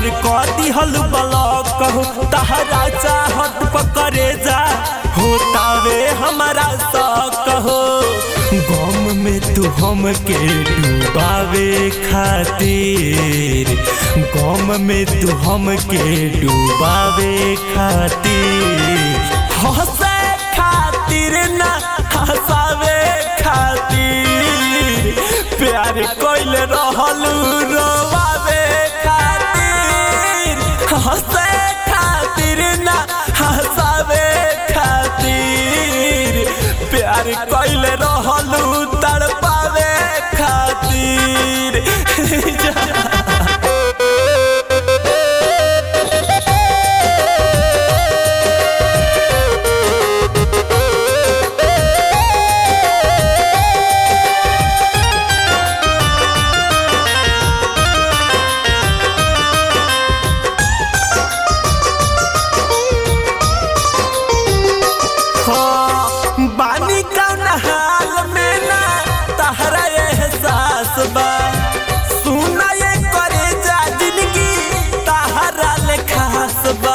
कर दिहल ब्लॉक हो तहरा चाहत पकड़े जा होतावे हमारा शौक हो गम में तू हमके डूबावे खातिर गम में तू हमके डूबावे खातिर हंसे खातिर ना हंसावे खातिर प्यार कोइल रहल रोवावे खातिर हंसे खातिर ना हंसावे खातिर प्यार कोइल रहल तड़पावे खातिर हाँ, बानी कौन हाल में ना तहरा एहसास बा सुना ये करे जा जिंदगी तहरा ले खास बा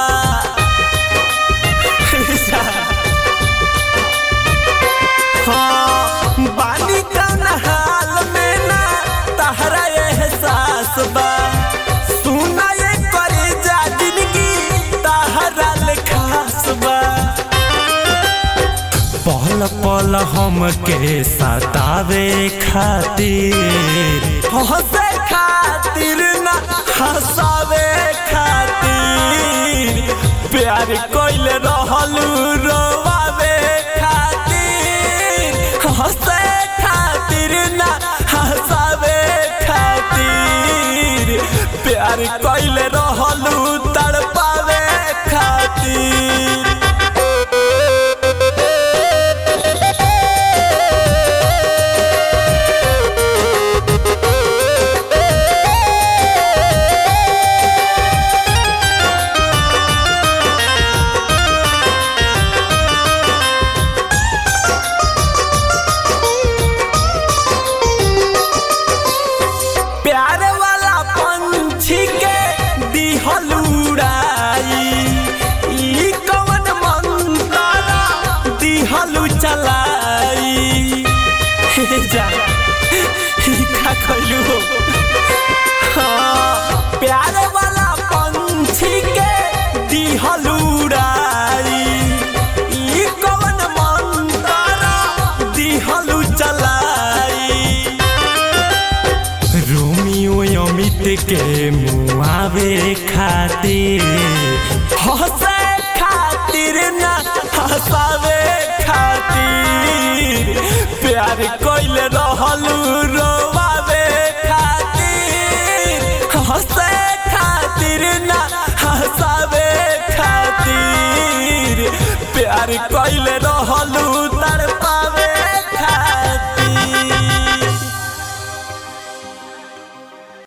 हाँ, बानी कौन हाल में ना तहरा एहसास बा सुना ये करे जा जिंदगी तहरा ले खास बा पल पल हमके सतावे खातिर हंसे खातिर ना हंसावे खातिर प्यार कोइल रहल रोवावे खातिर हंसे खातिर ना हंसावे खातिर प्यार कोइल रहल तड़पावे खातिर प्यार वाला पंछी के दिहल उड़ाई ई कवन मंतरा दिहल चलाई हे जा ई का कइलू हो हाँ, प्यार वाला पंछी के दिहल उड़ाई ई कवन मंतरा दिहल चलाई रोमियो अमित के मुआवे खातिर हंसे खातिर ना हंसावे खातिर प्यार कोइल रहल रोवावे खातिर हंसे खातिर ना हंसावे खातिर प्यार कोइल